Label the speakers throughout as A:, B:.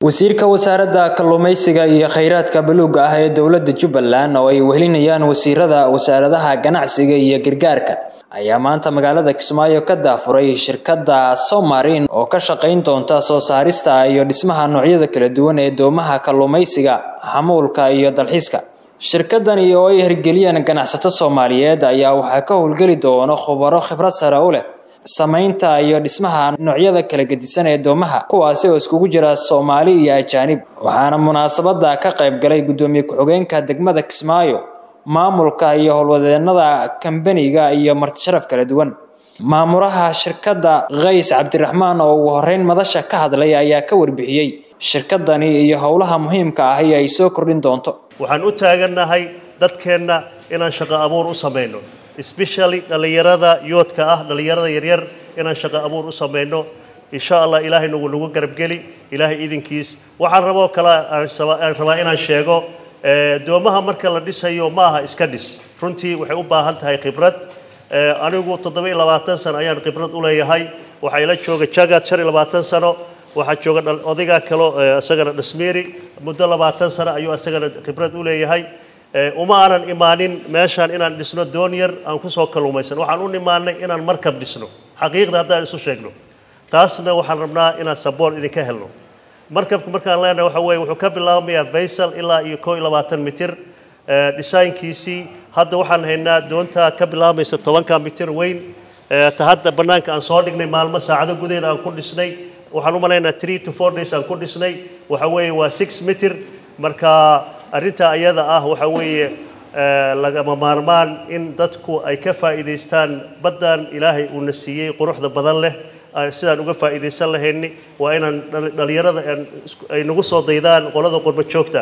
A: wasiirka wasaaradda kalluumaysiga iyo kheyraadka buluugga ah ee dowladda jubbaland oo ay wehelinayaan wasiirada wasaaradaha ganacsiga iyo gargaarka ayaa maanta magaalada kismaayo ka daafuray shirkadda somarin oo ka shaqayn doonta soo saarista iyo dhismaha noocyada kala duwan ee doomaha kalluumaysiga xamuulka iyo dalxiiska shirkadani oo ay hirgeliyeen ganacsato soomaaliyeed ayaa waxaa ka howlgeli doono khubaro khibrad sare u leh samaynta iyo dhismaha noocyada kala gedisan ee doomaha kuwaasi oo iskugu jira soomaali iyo ajaanib waxaana munaasabada ka qayb galay guddoomiye ku-xigeenka degmada kismaayo maamulka iyo howlwadeenada kambaniga iyo martisharaf kala duwan maamulaha shirkadda kays cabdiraxmaan oo ugu horeyn madasha ka hadlay ayaa ka warbixiyey shirkadani iyo howlaha muhiimka ah ee ay soo kordhin doonto
B: waxaan u taagannahay dadkeenna inaan shaqo abuur u samayno especially dhallinyarada yoodka ah dhallinyarada yaryar inaan shaqo abuur u samayno insha allah ilaahay nagu nagu garabgeli ilaahay idinkiis waxaan raboo kale aan rabaa inaan sheego doomaha marka la dhisayo ma aha iska dhis runtii waxay u baahan tahay khibrad anigu toddoba iyo labaatan sano ayaan khibrad u leeyahay waxaa ila jooga jagad shan iyo labaatan sano waxaa jooga odaygaa kalo isagana dhasmeeri muddo labaatan sano ayuu isagana khibrad u leeyahay uma aanan imaanin meeshaan inaan dhisno doon yar aan kusoo kalluumaysan waxaan u imaanay inaan markab dhisno xaqiiqda haddaan isu sheegno taasna waxaan rabnaa inaan sabool idinka helno markabka markaan leenahay waxa weeye wuxuu ka bilaabmayaa vaysal ilaa iyo koo iyo labaatan mitir dhisaynkiisii hadda waxaan haynaa doonta ka bilaabmaysa tobanka mitir weyn ta hadda bannaanka aan soo dhignay maalmo saacado gudaheed aan ku dhisnay waxaan u malaynaa three to four days aan ku dhisnay waxa weeye waa six mitir marka arrinta ayada ah waxa weeye lagama maarmaan in dadku ay ka faa'iidaystaan baddan ilaahay uuna siiyey quruxda badan leh sidaan uga faa'iidaysan lahayni waa inaan dhallinyarada ay nagu soo daydaan qolada qurba joogta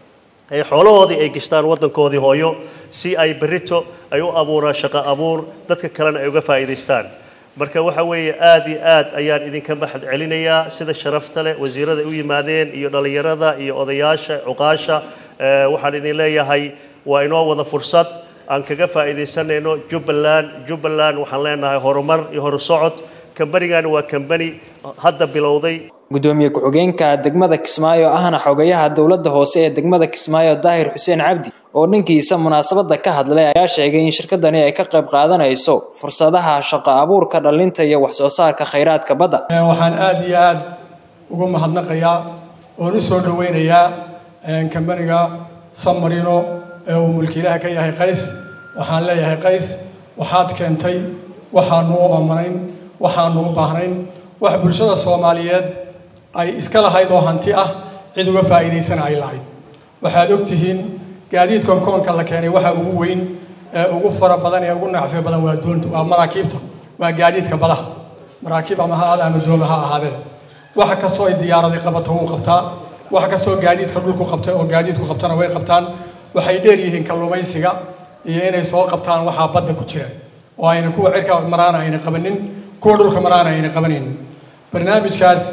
B: ay xoolahoodii ay gashtaan waddankoodii hooyo si ay berrito ay u abuuraan shaqo abuur dadka kalena ay uga faa'iidaystaan marka waxa weeye aad iyo aad ayaan idinka mahad celinayaa sida sharafta leh wasiirada u yimaadeen iyo dhallinyarada iyo odayaasha cuqaasha waxaan idin leeyahay waa inoo wada fursad aan kaga faa'iidaysanayno jubbaland jubbaland waxaan leenahay horumar iyo horusocod kambanigani waa kambani hadda bilowday
A: guddoomiye ku-xigeenka degmada kismaayo ahna xogayaha dowladda hoose ee degmada kismaayo daahir xuseen cabdi oo dhankiisa munaasabada ka hadlay ayaa sheegay in shirkadani ay ka qayb qaadanayso fursadaha shaqo abuurka dhalinta iyo wax soo saarka khayraadka badda
C: waxaan aada iyo aada ugu mahadnaqayaa oon u soo dhoweynayaa kambaniga samarino ee uu mulkiilaha ka yahay qays waxaan leeyahay qays waxaad keentay waxaanu u oomanayn waxaanu u baahnayn wax bulshada soomaaliyeed ay iska lahayd oo hanti ah cid uga faa'iidaysana ay lahayd waxaad og tihiin gaadiidkan koonka la keenay waxa ugu weyn ee ugu fara badan ee ugu nacfi badan waa doonta waa maraakiibta waa gaadiidka badaha maraakiib ama ha aada ama dooma ha ahaadeen wax kastoo ay diyaaradi qabato wuu qabtaa wax kastoo gaadiidka dhulku qabtay oo gaadiidku qabtana way qabtaan waxay dheer yihiin kalluumaysiga iyo inay soo qabtaan waxaa badda ku jira oo ayna kuwa cirka maraana ayna qabanin kuwa dhulka maraana ayna qabanin barnaamijkaas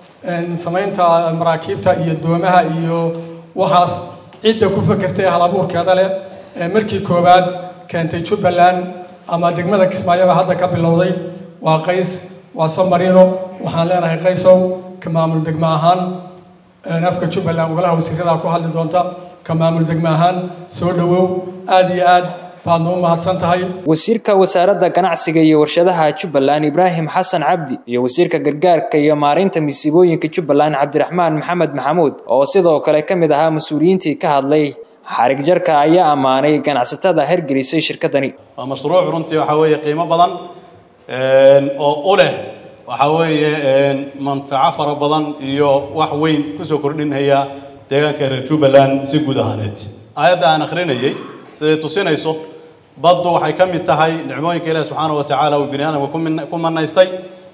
C: samaynta maraakiibta iyo doomaha iyo waxaas cidda ku fakertay hal abuurkeeda leh ee markii koowaad keentay jubbaland ama degmada kismaayoba hadda ka bilowday waa qays waa somarino waxaan leenahay qaysow ka maamul degmo ahaan afka jubbaland golaha wasiirada ku hadli doonta ka maamul degmo ahaan soo dhowow aada iyo aad baadna u mahadsan tahay
A: wasiirka wasaaradda ganacsiga iyo warshadaha jubbaland ibraahim xasan cabdi iyo wasiirka gargaarka iyo maareynta masiibooyinka jubbaland cabdiraxmaan maxamed maxamuud oo sidoo kale ka mid ahaa mas-uuliyiintii ka hadlay xarig jarka ayaa ammaanay ganacsatada hergelisay shirkadani
D: waa mashruuc runtii waxaa weeye qiimo badan oo u leh waxaa weeye manfaco fara badan iyo wax weyn kusoo kordhinaya deegaanka reer jubbaland si guud ahaaneed aayadda aan akhrinayay siday tusinayso baddu waxay ka mid tahay nicmooyinka ilaahi subxaana wa tacaala uu bini aadamka ku manaystay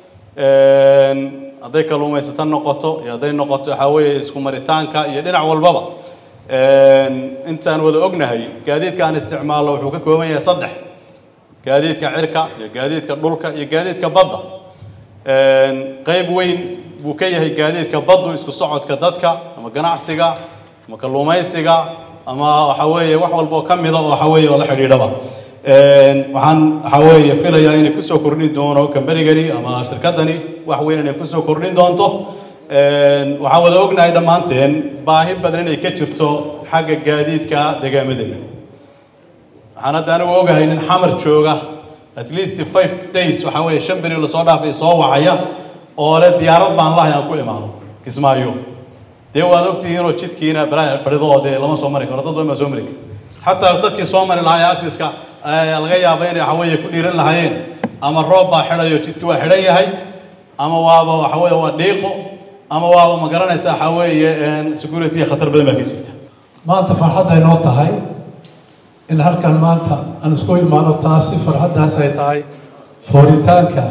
D: hadday kalluumaysato noqoto iyo hadday noqoto waxaa weeye isku maritaanka iyo dhinac walbaba intaan wada ognahay gaadiidka aan isticmaalno wuxuu ka kooban yahay saddex gaadiidka cirka iyo gaadiidka dhulka iyo gaadiidka badda qayb weyn buu ka yahay gaadiidka baddu isku socodka dadka ama ganacsiga ama kalluumaysiga ama waxa weeye wax walboo ka mida oo waxa weeye oo la xidhiidhaba waxaan waxa weeye filayaa inay kusoo kordhin doono kambanigani ama shirkadani wax weyn inay kusoo kordhin doonto waxaan wada ognahay dhammaanteen baahi badan inay ka jirto xagga gaadiidka deegaamadeenna waxaan hadda anigu ogahay nin xamar jooga at least five days waxaa weeye shan beri lasoo dhaafay soo wacaya oo le diyaarad baan lahay aan ku imaado kismaayo dee waad ogtihiinoo jidkiina balaa fadhido dee lama soo mari karo dad badan baa soo mari kara xataa dadkii soo mari lahaa ee axiska laga yaaba inay waxa weeye ku dhiiran lahaayeen ama roob baa xidhayo jidkii waa xidhan yahay ama waaba waxa weeye waa dhiiqo ama waaba ma garanaysa waxa weeye security khatar badan baa ka jirta
E: maanta farxadday noo tahay in halkan maanta aan isku imaano taasi farxaddaas ay tahay fooritaanka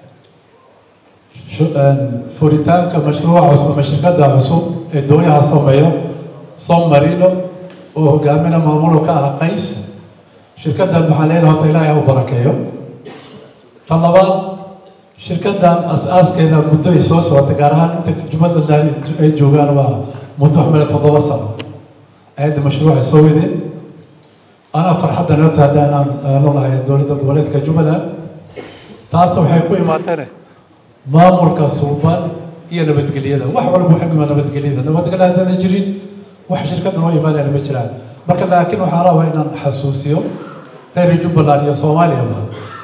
E: fooritaanka mashruuca cusub ama shirkadda cusub ee dooyaha sameeyo som marino oo hogaamina maamulo ka ah qays shirkaddan waxaan leedahay horta ilaahay ha u barakeeyo tan labaad shirkaddan as-aaskeeda muddo ay soo socotay gaar ahaan inta jumladdan ay joogaan waa muddo xumile toddoba sano ayadda mashruuca soo wadeen anaa farxadda noo taada inaan noolahay dowladda goboleedka jubbaland taas waxay ku imaateen maamulka suuban iyo nabadgelyada wax walba waxay ku imaan nabadgelyada nabadgelya haddana jirin wax shirkadda loo imaanayana ma jiraan marka laakiin waxaa rabaa inaan xasuusiyo reer jubbaland iyo soomaaliyaba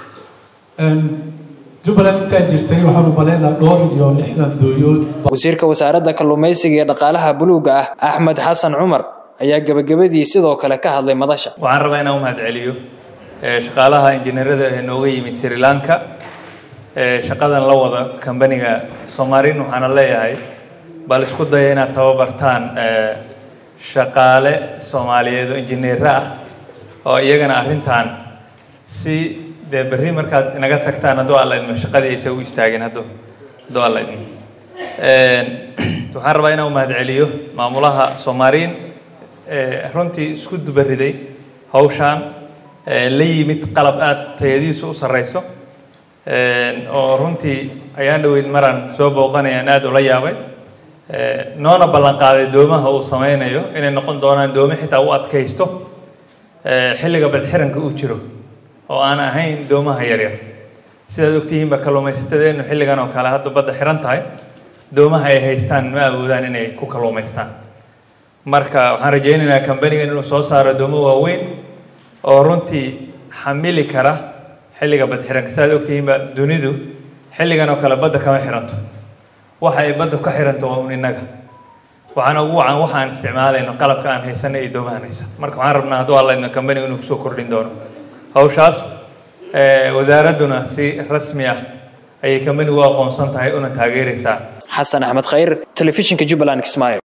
E: jubbaland intaa jirtay waxaan u malaynaa dhowr iyo lixdan dooyood
A: wasiirka wasaaradda kalluumaysiga iyo dhaqaalaha buluugga ah axmed xasan cumar ayaa gebagabadii sidoo kale ka hadlay madasha
F: waxaan rabaa inaan u mahadceliyo shaqaalaha injineerada ee nooga yimid sri lanka shaqadan la wada kambaniga somarin waxaana leeyahay bal isku daya inaad tababartaan shaqaale soomaaliyeed oo injineero ah oo iyagana arrintan si dee berri markaad inaga tagtaan hadduu alla idmo shaqadii aysa u istaageen hadduu hadduu alla idmo waxaan rabaa inaan u mahadceliyo maamulaha somarin runtii isku dubariday hawshaan la yimid qalab aada tayadiisu u sarreyso oo runtii ayaan dhaweyd maraan soo booqanayaan aada ula yaabay noona ballan qaaday doomaha uu sameynayo inay noqon doonaan doome xitaa u adkaysto xilliga badxiranka uu jiro oo aan ahayn doomaha yaryar sidaad ogtihiinba kalluumaysatadeennu xilligan oo kale hadda badda xiran tahay doomaha ay haystaan ma awoodaan inay ku kalluumaystaan marka waxaan rajaynaynaa kambanigan inuu soo saaro doomo waaweyn oo runtii xamili kara xilliga badxiranka sidaad ogtihiinba dunidu xilligan oo kale badda kama xiranto waxa ay badda ka xiranto waa un innaga waxaana ugu wacan waxa aan isticmaalayno qalabka aan haysana iyo doomahan haysan marka waxaan rabnaa hadduu alla idmo kambaniga inuu kusoo kordhin doono hawshaas wasaaradduna si rasmi ah ayay kambanigu u aqoonsan tahay una taageeraysaa
A: xasan axmed khayr telefishinka jubbaland kismaayo